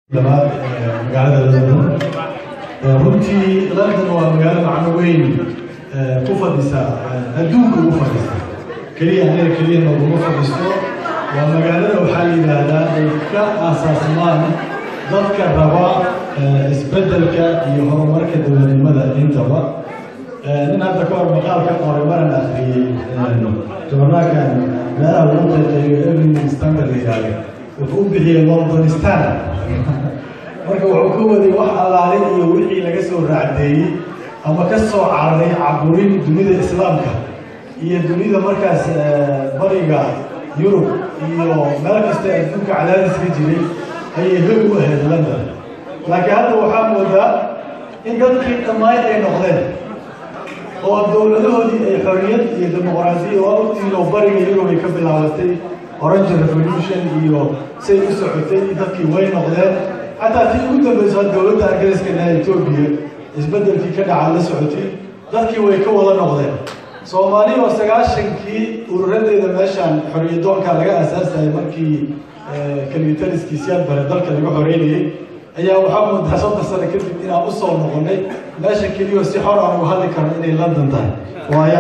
labaad magaalada london runtii london waa magaalo macno weyn ku fadhisa adduunka ugu fadhisa keliya anaga keliya nooguma fadhisto waa magaalada waxaa la yidhaahdaa ay ka aasaasmaan dadka raba isbeddelka iyo horumarka dowladnimada intaba nin hadda ka hor maqaal ka qoray maran akhriyey joornaalkan meelaha lagu qeexeeyo evening standard la yidhaahdo wuxuu u bixiyey londonistan marka wuxuu ka waday wax allaale iyo wixii laga soo raacdeeyey ama ka soo cararay caburin dunida islaamka iyo dunida markaas bariga yurub iyo meel kasta adduunka cadaadis ka jiray ayay hog u ahayd london laakiin hadda waxaa moodaa in dadkii dhammaan ay noqdeen oo dowladahoodii ay xorriyad iyo dimuqraasiya oo ogtiin oo bariga yurub ay ka bilaabatay orange revolution iyo say u socotay dadkii way noqdeen xataa tii ugu dambaysa dowladda ingiriiska ee etoobiya isbeddelkii ka dhaca la socotay dadkii way ka wada noqdeen soomaali oo sagaashankii ururadeeda meeshaan xorriyadoonka laga aasaasayay markii kalitaliskii siyaad bare dalka laga xoreynayey ayaa waxaa moodaa soddon sano kadib inaan u soo noqonay meesha keliyo si xor aan uga hadli karno inay london tahay waayaa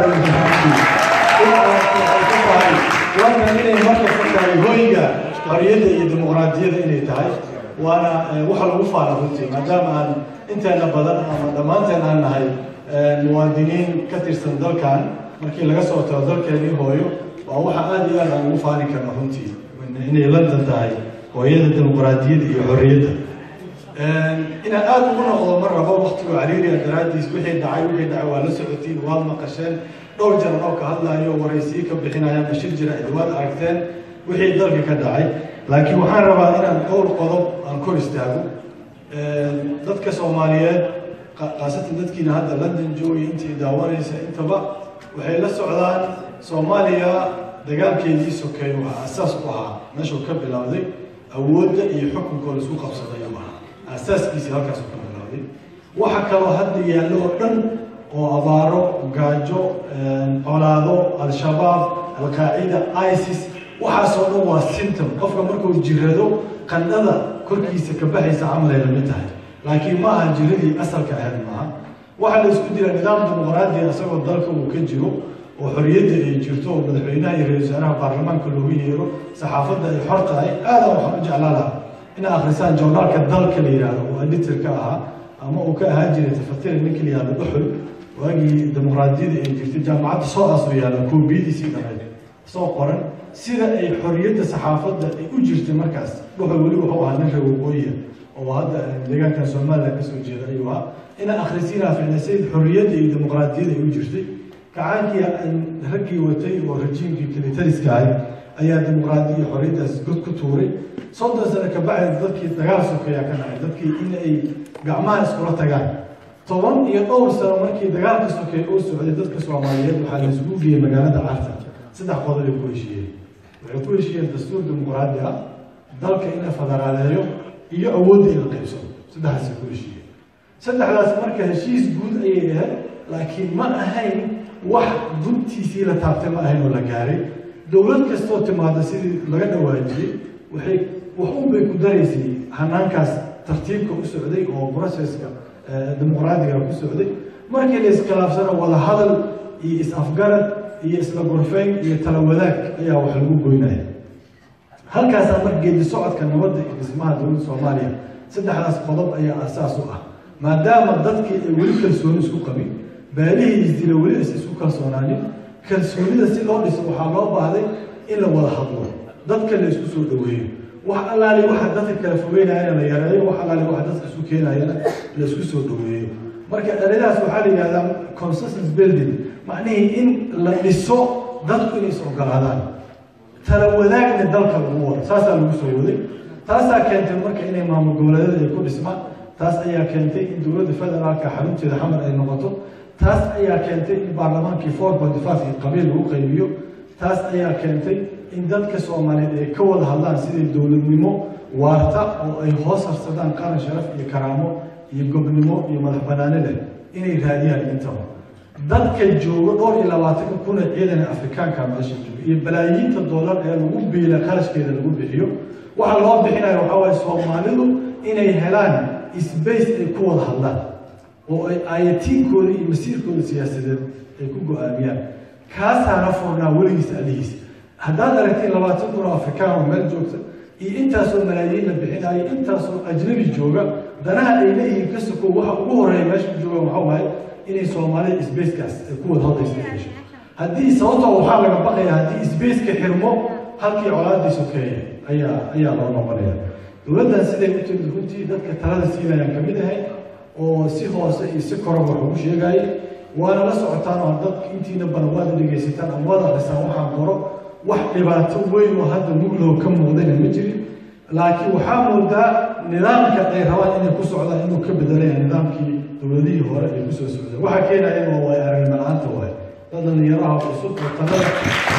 tahay london inay markasta tahay hoyga xorriyadda iyo dimuqraadiyadda inay tahay waana waxa lagu faana runtii maadaama aan inteena badan ama dhammaanteen aan nahay muwaadiniin ka tirsan dalkan markii laga soo tago dalkeenii hooyo waa waxa aada iyo aad aan ugu faani karno runtii inay london tahay hooyada dimuqraadiyadda iyo xorriyadda inaan aada ugu noqdo mar rabo waktigu cariiriya daraaddiis wixii dhacay wixii dhacay waa la socotiin waad maqasheen dhowr jaran oo ka hadlaayo waraysiyo ka bixinaya bashir jira waad aragteen wixii dalka ka dhacay laakiin waxaan rabaa inaan dhowr qodob aan kor istaago dadka soomaaliyeed khaasatan dadkiina hadda london joogay intii daawanaysa intaba waxay la socdaan soomaaliya dagaalkeedii sokeeye waxaa asaas u ahaa meeshuu ka bilowday awoodda iyo xukunkoo la isku qabsaday u ahaa asaaskiisii halkaasuu ka bilowday waxa kaloo hadda yaallo oo dhan oo abaaro gaajo colaado al-shabaab al-qaacida isis waxaasoo dhan waa symptom qofka markuu jirado qandhada korkiisa ka baxaysa camalay la mid tahay laakiin ma aha jiradii asalka ahayd maaha waxaa la isku dila nidaam dimuqraadiya isagoo dalka uu ka jiro oo xorriyadda ay jirto oo madaxweynaha iyo ra-isul wasaaraha baarlamaanka loogu yeero saxaafadda ay xor tahay aada waxaan u jeclaa laha inay akhrisaan journaalka dalka la yidhaahdo oo editorka ahaa ama uu ka ahaan jiray tafatira ninka la yihahdo dhuxul waagii dimuqraadiyada ay jirtay jaamacadda soo aasoo yaalla koobiyadiisii dhameyd soo qoran sida ay xorriyadda saxaafadda ay u jirtay markaas dhuxul weli wuxuu ahaa nin reer waqooyiya oo hadda deegaankan somaliland kasoo jeeda ayuu ahaa inaa akhrisiinaa ficnasayd xorriyadda iyo dimuqraadiyada ay u jirtay kacaankii raggii watay oo rajiimkii kilitariska ahay ayaa dimuqraadi iyo xorriyaddaas god ku tuuray soddon sano ka bacdi dadkii dagaal sokeeyaa ka dhacay dadkii in ay gacmaha iskula tagaan toban iyo dhowr sano markii dagaalka sokeeye uu socday dadka soomaaliyeed waxaa la isugu geeyey magaalada carta saddex qodob ay ku heshiiyeen waxay ku heshiiyeen dastuur dimuqraadi ah dalka in la federaaleeyo iyo awoodda in la qaybsado saddexdaasay ku heshiiyeen saddexdaas marka heshiis guud ayay ahayd laakiin ma ahayn wax guntiisii la taabtay ma ahayn oo la gaaray dowlad kastoo timaada sidii laga dhawaajiyey waxay waxun bay ku daraysay hanaankaas tartiibka u socday oo processka dimuqraadiga ku socday markii la iskhilaafsano wada hadal iyo is-afgarad iyo isla gorfeyn iyo tala wadaag ayaa wax lagu goynaya halkaasaa mar geedi socodka nabadda iyo dhismaha dowladda soomaaliya saddexdaas qodob ayaa asaas u ah maadaama dadkii ay weli kalsooni isku qabin baalihii isdila weli is isku kalsoonaanin kalsoonida si loo dhiso waxaa loo baahday in la wada hadlo dadka la isku soo dhaweeyo wax allaali waxa dadka kala fogeynayana la yareeyo wax allaali waxa dadka isu keenayana la isku soo dhaweeyo marka eradaas waxaa la yidhahdaa consensus building macnihii in la dhiso dadku inay is ogolaadaan tala wadaagna dalka lagu wado saasaa lagu soo waday taasaa keentay marka inay maamul goboleedyada ay ku dhismaan taas ayaa keentay in dowladda federaalka xarunteeda xamar ay noqoto taas ayaa keentay in baarlamaankii four ponty five iyo qabiil lagu qaybiyo taas ayaa keentay in dadka soomaaliyeed ay ka wada hadlaan sidai dowladnimo waarta oo ay hoos harsadaan qaran sharaf iyo karaamo iyo gobnimo iyo madax banaani leh inay raadiyaan intaba dadka joogo dhowr iyo labaatanka kuna ciidan afrikaanka meesha jooga iyo balaayiinta doolar ee lagu biila qarashkeeda lagu bixiyo waxa loo bixinayo waxaa waaye soomaalidu inay helaan space ay ku wada hadlaan oo ay ayatiinkooda iyo masiirkooda siyaasadeed ay ku go-aamiyaan kaasaana furnaa weligiis alihiis haddaad aragtiin labaatan kun oo afrikaan oo meel joogta iyo intaasoo malaayiin la bixinayo intaasoo ajnabi jooga danaha ay leeyihiin ka sokow waxa ugu horeeya meesha ku jooga waxaa waaye inay soomaalida spacekaas ay ku wada hadlaysa hesho haddii sababtoo waxaa laga baqaya haddii spaceka xirmo halkii colaadii sokeeye ayaa ayaa loo noqonaya dowladdan siday u timid runtii dadka talada siinayaan ka mid ahay oo si hoose iyo si koraba wax ugu sheegayay waana la socotaan oo dadka intiina badan waad dhegaysataan ama waad akrisaan waxaan qoro wax dhibaato weyn oo hadda muglow ka muuqdayna ma jirin laakiin waxaa moodaa nidaamka ay rabaan inay ku socdaan inuu ka bedelaya nidaamkii dowladihii hore ay kusoo socdeen waxaa keenaya waa waay aragnimo la-aanta waay dad dhalinyaraha cusub oo talada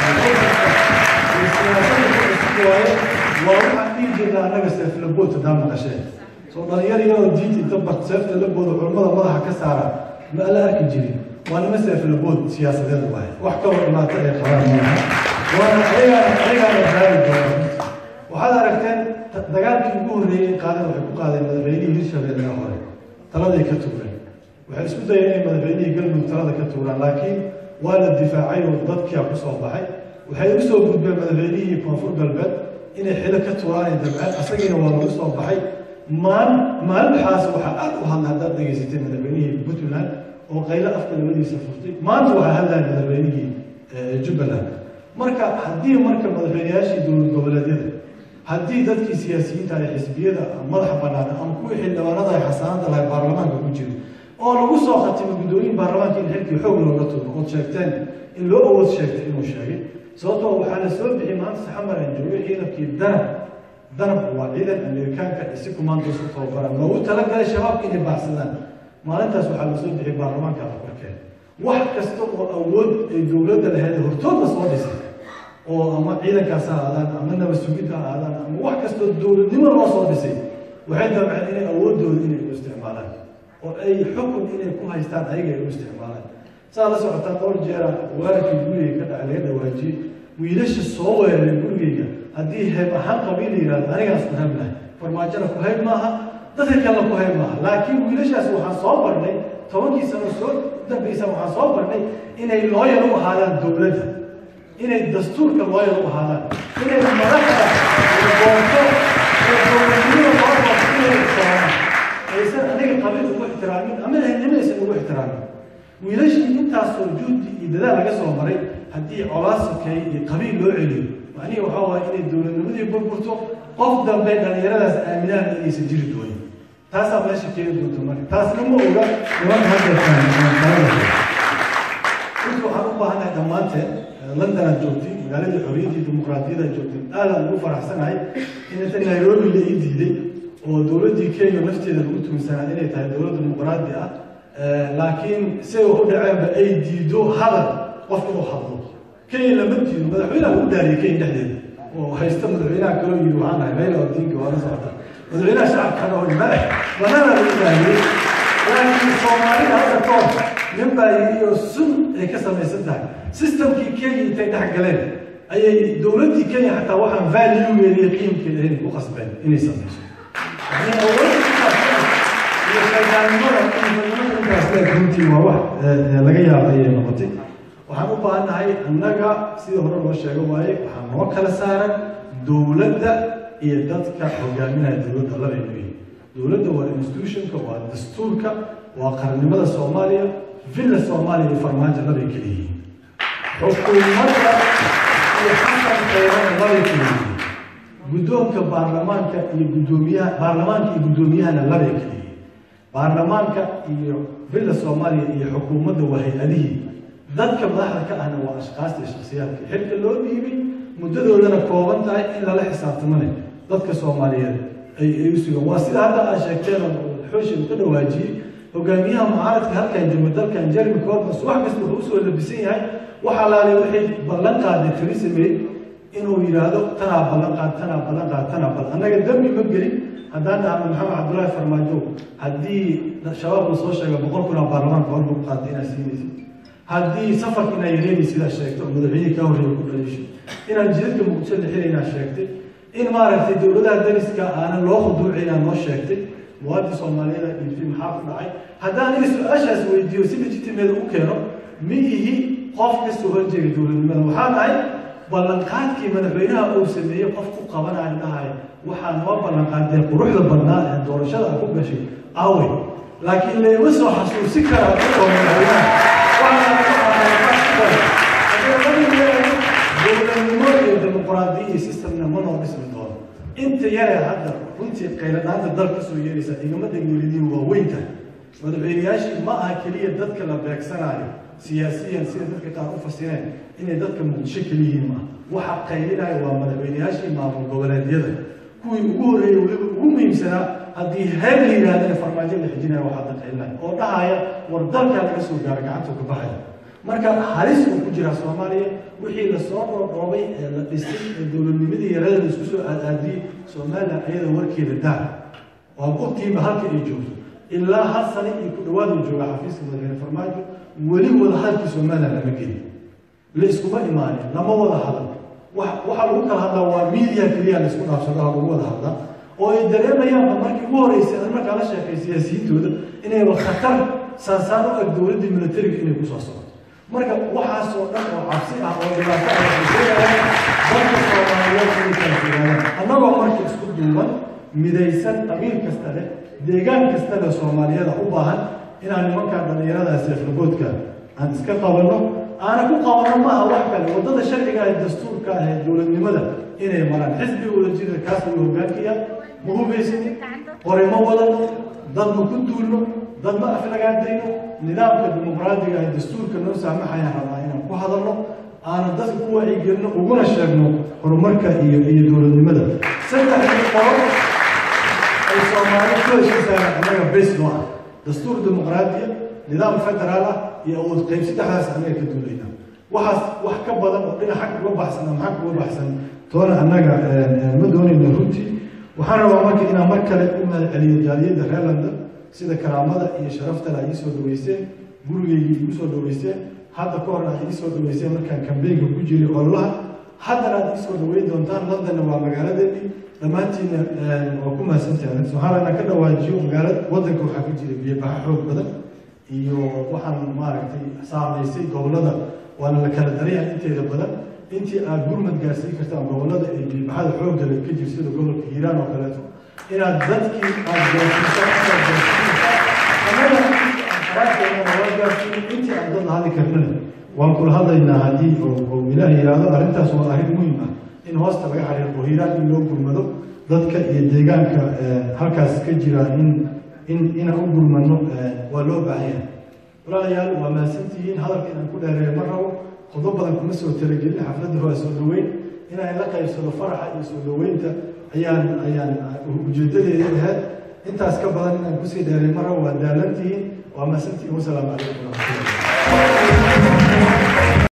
iyo siyaasada ku cusub waaye waa waxaan dhihi jirnaa annaga seeflabood hadaa maqasheen soo dhalinyar iyadoo diinta inta bart seefta la booda culummada madaxa ka saara ma la arki jirin waa nima seeflabood siyaasadeed waaye wax kaloo dhibaato ay qabaan maaha waana ayagaana ayagaana gaari doona waxaad aragteen dagaalkii ugu horreeyey qaadeen waxay ku qaadeen madaxweynihii hirshabeelle hore taladay ka tuureen waxay isku dayeen inay madaxweynihii galmudug talada ka tuuraan laakiin waa la difaacay oo dadkia ku soo baxay waxay u soo gudbeen madaxweynihii koonfur galbeed inay xilo ka tuuraan ay dabceen asagiina waa lagu soo baxay maal maalmaxaas waxaa aad u hadla haddaad dhegaysatay madaxweynihii puntland oo qaylo afka labadiisa furtay maanta waxaa hadlaya madaxweynihii jubbaland marka haddii marka madaxweyneyaashii dowlad goboleedyada haddii dadkii siyaasiyiinta ay xisbiyada madaxa bannaan ama kuwii xildhibaanada ay xasaanada lahay baarlamaanka ku jiro oo lagu soo khatimay guddooyin baarlamaanka in xilkii xoog looga tuuro ood sheegteen in loo awood sheegtay inuu sheegay sababtoo waxaa la soo bixi maanta saxamar aan joogay ciidankii danab danab waa ciidan amerikaanka iyo si kumaandoos u tababaran loogu talagalay shabaabka inay baacsadaan maalintaas waxaa la soo bixi baarlamaanka afarkeen wax kasta oo awood ay dowladda lahayd hortoodna soo dhisay oo ama ciidankaas ha aadaan ama naba sugid ha aadaan ama wax kastoo dowladnimo loo soo dhisay waxay dabceen inay awoodooda inay u isticmaalaan oo ay xukun inay ku haystaan ayaga ay u isticmaalaan saa la socotaa dhowr jeera weerarkii gurigay ka dhaca laga dhawaajiyey wiilasha soo weeraray gurigayga haddii heeb ahaan qabiil yihahdo anigaas ku hayb lahay farmaajona ku hayb maaha dadka kalena ku hayb maaha laakiin wiilashaas waxaan soo barnay tobankii sano soo dambaysa waxaan soo barnay inay looyar u ahaadaan dowladda inay dastuurka looyar u ahaadaan inay madaxda boonto ee dowladnimada loo boonto inay ixtiraamaan aysan aniga qabiil ugu ixtiraamin ama ehelnimo aysan ugu ixtiraamin wiilashii intaasoo juhdi iyo dadaal laga soo maray haddii colaad sokeeye iyo qabiil loo celiyo macnihi waxaa waaya inay dowladnimadii burburto qof dambe dhallinyaradaas aaminaan inaysan jiri doonin taasaa meesha keeni doonta marka taasna ma oga nimanka hadda runtii waxaan u baahanahay dhammaanteen london aad joogtiin magaaladii xorriyaddii dimuqraadiyadda aad joogtiin aadaan ugu faraxsanahay in inta nairobi la ii diiday oo dowladdii kenya nafteeda lagu tuminsanaa inay tahay dowlad dimuqraadi ah laakiin siday wax u dhaceenba ay diido hadal qof inuu hadlo kenya lama diido madaxweynaha lagu dhaariyay kenya dhexdeeda oo haysta madaxweynaha kaloo yidhi waxaan ahay rayla odinka waa la socota madaxweynaha shacabkana oo ma banana lagu dhaariyey laakiin soomaalida hadda koor nin baa yidhi oo sun ay ka samaysan tahay systemkii kenya intay dhex galeen ayay dowladdii kenya xataa waxaan valuegeeda iyo qiimkeeda inay ku qasbeen inay samayso iyo shaydaannimada intaas runtii waa wax laga yaaba ayay noqotay waxaan u baahannahay annaga sidii hore loo sheego waaye waxaa noo kala saaran dowladda iyo dadka hogaaminaya dowladda labay ku yihin dowladda waa institutionka waa dastuurka waa qarannimada soomaaliya villa soomaaliya iyo farmaajo labay kala yihiin xukuumadda iyo xasan qayrana labay kala yihiin guddoonka baarlamaanka iyo guddoomiyaha baarlamaanka iyo guddoomiyahana labay kala yihiin baarlamaanka iyo villa soomaaliya iyo xukuumadda waa hay-adihii dadka madaxda ka ahna waa ashkaasta iyo shaksiyaadka xilka loo dhiibay muddadoodana kooban tahay in lala xisaabtamane dadka soomaaliyeed ay ay u sugan waa sida hadda aad sheegteen oo xooshi uu ka dhawaajiyey hogaamiyaha mucaaradka halkan jooga dalkan jeremy corbus wax kasta wuxuu usoo labisan yahay waxa laale waxay ballan qaaday theresa may inuu yidhaahdo tanaa ballan qaad tanaa ballan qaad tanaa ballan annaga dembi ma gelin haddaan dhahno maxamed cabdullaahi farmaajo haddii shabaab la soo sheega boqol kun oo baarlamaanka hor lagu qaatay inaad siinaysid haddii safarka inaa yareeni sidaa sheegto oo madaxweynihii kaa horreeya ku dhaliisho inaan jidadka muqdisho la xiraynaa sheegtay in maaragtay dowladaha dariska aanan loo khuduucin aan noo sheegtay muwaadin soomaaliyada dhiibtay maxaa ku dhacay haddaan aniga su-aashaas weydiiyo si legitimeeda u keeno ma ihi qof kasoo horjeega dowladnimada waxaa dhahay ballanqaadkii madaxweynaha uu sameeyey qof ku qabanayo dhahay waxaa noo ballanqaadee quruxda badnaa ee doorashada a ku gashay awe laakiin leema soo xasuusin karaa dadoo madaxweynaha dowladnimo iyo dimuqraadiya iyo systemna ma noo dhismi doono inta yaree hadda runtii qayladaanta dal ka soo yeeraysa igama degwelidin waa weynta madaxweyneyaashii ma aha keliya dadka la beegsanayo siyaasiyan sida dadka qaar u fasireen inay dadka muqdisho keliyihiin maaha waxa qaylinaya waa madaxweyneyaashii maamul goboleedyada kuwii ugu horreeyey weliba ugu muhiimsanaa haddii heer la yidhahdana farmaajo la xijinaya waxaa dad qaylinaya oo dhahaya war dalkaa laga soo gaaro gacanta ka baxaya marka halis uu ku jiraa soomaaliya wixii lasoo dhoodhoobay ee la dhisay ee dowladnimadii yarada la isku soo aadaadiyey somalilan ayada warkeeda daar waa ogtiiba halka ay joogto ilaa hal sane iyo ku dhawaad uu jooga xafiiska madaxweyne farmaajo weli wada hadalkii somalilan lama gelin la iskuma imaanin lama wada hadal waxaa lagu kala hadlaa waa media keliya la isku dhaafsado ha lagu wada hadlaa oo ay dareemayaanba markii ugu horreysay ad markaa la sheekay siyaasiyiintooda inayba khatar saansaan u eg dowladdii militariga inay kusoo socoto marka waxaasoo dhan oo cabsi ah oo dhibaato ah waxay sheegayaan dadka soomaaliyeed inay kala fogaadaan annagoo marka isku duuban midaysan qabiil kasta leh deegaan kasta leh soomaaliyada u baahan inaan nimankaa dhallinyaradaas seeflaboodka aan iska qabanno aana ku qabanno maaha wax kale waddada sharciga ee dastuurka ah ee dowladnimada inay maraan xisbiga wadajira kaas ayuu hogaankiya ma hubaysin qore ma wadano dad ma ku duulno dad ma aflagaadayno nidaamka dimuqraadiga ee dastuurka noo saamaxayaan rabaa inaan ku hadalno aana dadka ku wacyigelino uguna sheegno horumarka iyo iyo dowladnimada saddexdii qolo ay soomaali ku heshiisayaan annaga bes noo ah dastuur dimuqraadiya nidaam federaal ah iyo awood qayb saddexdaas annaga ka duulayna waxaas wax ka badan oo dhinac xag uga baxsan ama xag uga baxsan toona annaga ma doonayno runtii waxaan rabaa marka inaan mar kale u mahadceliyo jaaliyadda reer london sida karaamada iyo sharaftale ay iisoo dhaweyseen gurigeygii igu soo dhaweyseen hadda ka hor aad iisoo dhaweyseen markaan kambeynka ku jiray ololaha haddana aad iisoo dhaweyn doontaan londonna waa magaaladeedii dhammaantiina waa ku mahadsantahay waxaan rabnaa ka dhawaajiyo magaalada waddanka waxaa ku jira biyobaxa xoog badan iyo waxaan maaragtay saamaysay gobollada waana la kala daraya inteeda badan intii aad gurmad gaarsiin kartaan gobollada ee biyobaxada xoogga leh ka jir sida gobolka hiiraan oo kaleeto inaad dadkii aad gaarsiisaan inaad gaarsiisaan intii aan dad hadli karnana waan kula hadlaynaa haddii oo ilaah yidhaahdo arrintaas waa arrin muhiim ah in hoosta laga xariiqo hiiraan in loo gurmado dadka iyo deegaanka halkaas ka jira in in inaan u gurmano waa loo baahan yahay walaalayaal waa mahadsantihiin hadalka inaan ku dheereeyo ma rabo qodob badan kuma soo talagelin xafladda waa soo dhaweyn inaan la qaybsado faraxa iyo soo dhaweynta ayaan ayaan ujeedadeeda ahayd intaas ka badan inaan kusii dheeray ma rabo waa daalantihiin waa mahadsantihiin wasalaamu calaykum waraxmatullahi